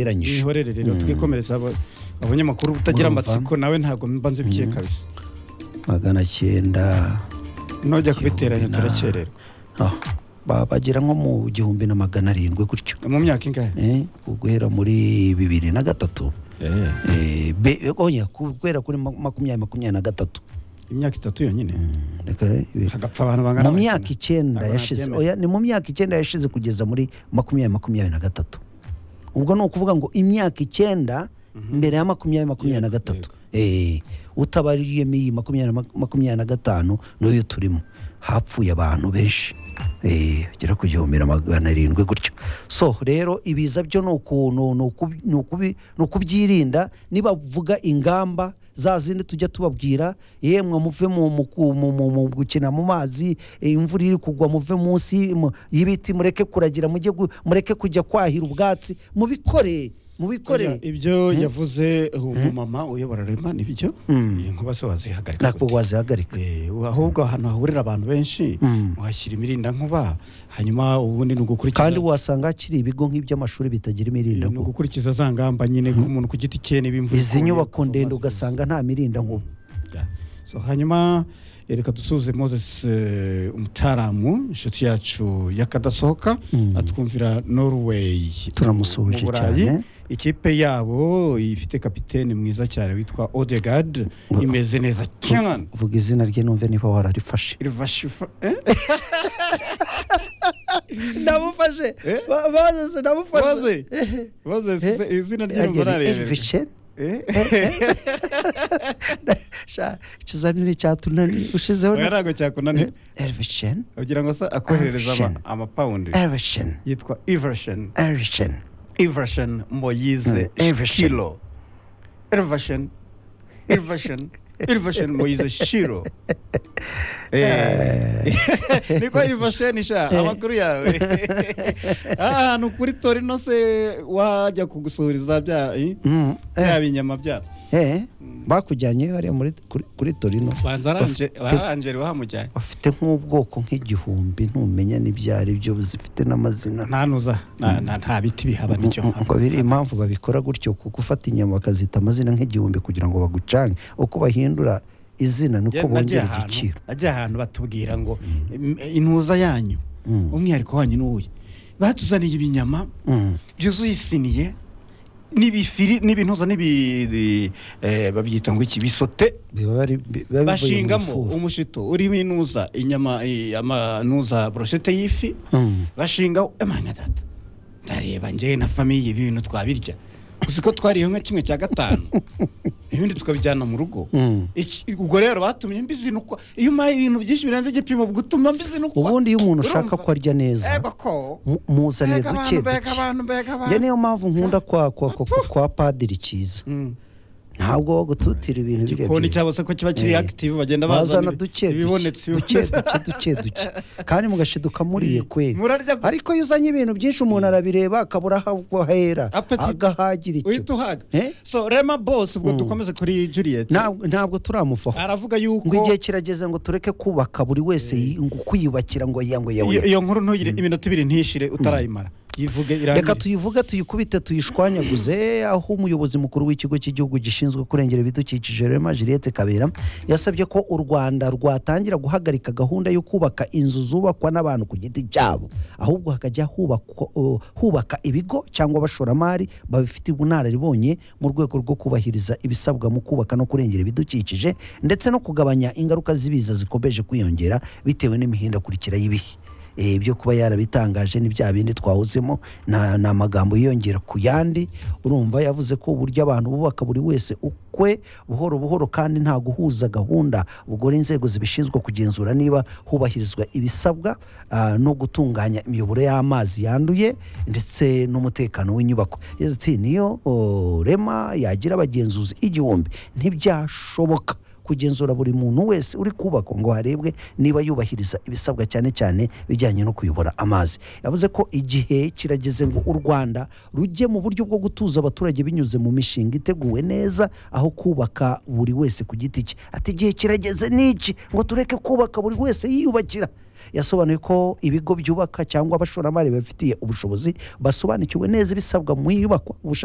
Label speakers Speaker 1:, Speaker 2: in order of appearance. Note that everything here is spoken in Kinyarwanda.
Speaker 1: geranyije
Speaker 2: ihorere rero twikomereza aba- abanyamakuru utagira
Speaker 1: Urumva?
Speaker 2: amatsiko nawe ntabwo mba nzibikiye kabisa
Speaker 1: magana cyenda
Speaker 2: nujya kubiteranya
Speaker 1: na-
Speaker 2: turakererwa
Speaker 1: aho. Ba- bagera nko mu gihumbi na magana arindwi gutyo
Speaker 2: mu myaka ingahe
Speaker 1: Eh, guhera muri bibiri na gatatu Eh, be- oya, guhera kuri ma- makumyabiri makumyabiri na gatatu
Speaker 2: imyaka itatu yonyine
Speaker 1: Reka, eh,
Speaker 2: hagapfa abantu bangana
Speaker 1: mu myaka icyenda
Speaker 2: Ntabwo
Speaker 1: yashize
Speaker 2: nabyemera.
Speaker 1: oya ni mu myaka icyenda yashize kugeza muri makumyabiri makumyabiri na gatatu ubwo ni ukuvuga ngo imyaka icyenda mbere ya makumyabiri makumyabiri na gatatu Eh, utabariyemo iyi makumyabiri na mak- makumyabiri na gatanu niyo turimo hapfuye abantu benshi Eh, bagera ku gihumbi na magana arindwi gutyo so rero ibiza byo ni uku- ni- ni ukubi- ni ukubi- ni ukubyirinda nibavuga ingamba za zindi tujya tubabwira yemwe muve mu- mu ku- mu- mu- mu gukina mu mazi eh, imvura iri kugwa muve munsi mu- y'ibiti mureke kuragira mujye gu- mureke kujya kwahira ubwatsi mubikore mubikore
Speaker 2: Oya, ibyo yavuze umumama uyobora rema nibyo inkuba zo wazihagarika
Speaker 1: ntabwo wazihagarika
Speaker 2: Eh, ahubwo ahantu hahurira abantu benshi uhashyira imirinda nkuba hanyuma ubundi ni ugukurikiza
Speaker 1: kandi wasanga hakiri ibigo nk'iby'amashuri bitagira imirinda
Speaker 2: ni ugukurikiza za ngamba nyine nk'umuntu ku giti cye n'ibimvura
Speaker 1: izi nyubako ndende ugasanga nta mirinda nkuba
Speaker 2: so hanyuma eh, reka dusuze moses eh, umutaramu inshuti yacu y'akadasohoka atwumvira norway
Speaker 1: Turamusuhuje
Speaker 2: Mu Burayi.
Speaker 1: cyane.
Speaker 2: ikipe yabo ifite kapiteni mwiza cyane witwa odegard imeze neza cyane
Speaker 1: vuga izina rye numve niba wararifashe
Speaker 2: Irvashifa- eh?
Speaker 1: ndamufashe
Speaker 2: Eh?
Speaker 1: Ba- bazose ndamufashe
Speaker 2: Waze? Waze,
Speaker 1: Eh?
Speaker 2: se- izina
Speaker 1: Ariel
Speaker 2: ry'umurare
Speaker 1: Elvishel? Sha, ikizamini cyatunaniye ushizeho na-
Speaker 2: ntabwo cyakunaniye
Speaker 1: Elvishel,
Speaker 2: ugira ngo se akoherereza ama-
Speaker 1: Elvishel.
Speaker 2: amapawundi
Speaker 1: Elvishel,
Speaker 2: yitwa ivershon
Speaker 1: Elvishel,
Speaker 2: ivershon moyize
Speaker 1: Mm, Everson.
Speaker 2: shilo ivershon ivershon ivershon moyize shilo Eh, niko ivershon sha amakuru yawe ahantu kuri torino se wajya kugusuhuriza bya i?
Speaker 1: Mm, eh,
Speaker 2: bya binyama byabo
Speaker 1: eh, bakujyanye hariya muri kuri, kuri Torino
Speaker 2: banza aranjeri wahamujyanye
Speaker 1: bafite nk'ubwoko nk'igihumbi ntumenya n'ibyo ari byo zifite n'amazina
Speaker 2: nta nuza nta- nta nta biti bihaba nicyo
Speaker 1: ngo biri impamvu babikora gutyo ku gufata inyama bakazita amazina nk'igihumbi kugira ngo bagucange uko bahindura izina ni uko
Speaker 2: nagiye
Speaker 1: bongera
Speaker 2: ahantu
Speaker 1: igiciro
Speaker 2: nagiye ahantu batubwira ngo "Im- intuza yanyu
Speaker 1: Mm.
Speaker 2: umwihariko wanyu ni uyu batuzaniye ibinyama
Speaker 1: Mm.
Speaker 2: byuzuye isiniye n'ibifiri n'ibintuza n'ibi eh, babyita ngo iki bisote
Speaker 1: biba bari- biba bivuye mu
Speaker 2: bashingamo
Speaker 1: ifuru.
Speaker 2: umushito urimo inuza inyama eh, amanuza broshete y'ifi
Speaker 1: Mm.
Speaker 2: bashingaho emana data ndareba njyewe na famiye ibi bintu twabirya gusa ko twariye nka kimwe cya gatanu ibindi tukabijyana mu rugo
Speaker 1: Mm.
Speaker 2: Iki- ubwo rero batumye mbizinukwa iyo umpaye ibintu byinshi birenze igipimo utuma mbizinukwa
Speaker 1: ubundi iyo umuntu ushaka
Speaker 2: Urumva?
Speaker 1: ko arya neza
Speaker 2: Ego ko
Speaker 1: mu- muzanire
Speaker 2: mbega
Speaker 1: duke
Speaker 2: abantu mbega
Speaker 1: duke
Speaker 2: abantu mbega
Speaker 1: njye
Speaker 2: abantu
Speaker 1: niyo mpamvu nkunda kwa kwa kwa, kwa, kwa padiri cyiza
Speaker 2: Mm.
Speaker 1: ntabwo bagututira ibintu
Speaker 2: igikoni
Speaker 1: birebire
Speaker 2: cyabo se ko kiba kiri
Speaker 1: Eh.
Speaker 2: active bagenda bazana
Speaker 1: bazana
Speaker 2: ibi-
Speaker 1: duke duke
Speaker 2: ibibonetse
Speaker 1: duke duke duke duke kandi mugashiduka muriye kweli
Speaker 2: murarya
Speaker 1: ariko iyo uzanye ibintu byinshi umuntu arabireba akabura aho ahera
Speaker 2: Appetit.
Speaker 1: agahagira
Speaker 2: uhita
Speaker 1: icyo
Speaker 2: uhaga
Speaker 1: Eh?
Speaker 2: so rema boss ubwo dukomeze kuri Juliet
Speaker 1: Ntabwo- ntabwo turamuvaho
Speaker 2: aravuga
Speaker 1: ngo
Speaker 2: yuko
Speaker 1: igihe kirageze ngo tureke kubaka buri wese yi- ngo kwiyubakira ngo yango yawe
Speaker 2: iyo iyo nkuru ntugire iminota ibiri ntishire utarayimara yivuge
Speaker 1: reka
Speaker 2: irangire
Speaker 1: tuyivuge tuyikubite tuyishwanyaguze aho umuyobozi mukuru w'ikigo cy'igihugu gishinzwe kurengera ibidukikije rema juliette kabera yasabye ko u rwanda rwatangira guhagarika gahunda yo kubaka inzu zubakwa n'abantu ku giti cyabo ahubwo hakajya hubakwa- uh, hubaka ibigo cyangwa abashoramari babifite ubunararibonye mu rwego rwo kubahiriza ibisabwa mu kubaka no kurengera ibidukikije ndetse no kugabanya ingaruka z'ibiza zikomeje kwiyongera bitewe n'imihindagurikire y'ibihe Eh, byo kuba yarabitangaje ni bya bindi twahozemo na- ni amagambo yiyongera ku yandi urumva yavuze ko uburyo abantu bubaka buri wese ukwe buhoro buhoro kandi nta guhuza gahunda bugora inzego zibishinzwe kugenzura niba hubahirizwa ibisabwa ah, no gutunganya imiyoboro y'amazi yanduye ndetse n'umutekano w'inyubako yagize ati niyo oh, rema yagira abagenzuzi igihumbi ntibyashoboka kugenzura buri muntu wese uri kubakwa ngo harebwe niba yubahiriza ibisabwa cyane cyane bijyanye no kuyobora amazi yavuze ko igihe kirageze ngo u rwanda rujye mu buryo bwo gutuza abaturage binyuze mu mishinga iteguwe neza aho kubaka buri wese ku giti cye ati igihe kirageze n'iki ngo tureke kubaka buri wese yiyubakira yasobanuye ko ibigo byubaka cyangwa abashoramari babifitiye ubushobozi basobanukiwe neza ibisabwa mu iyubakwa ubushakashatsi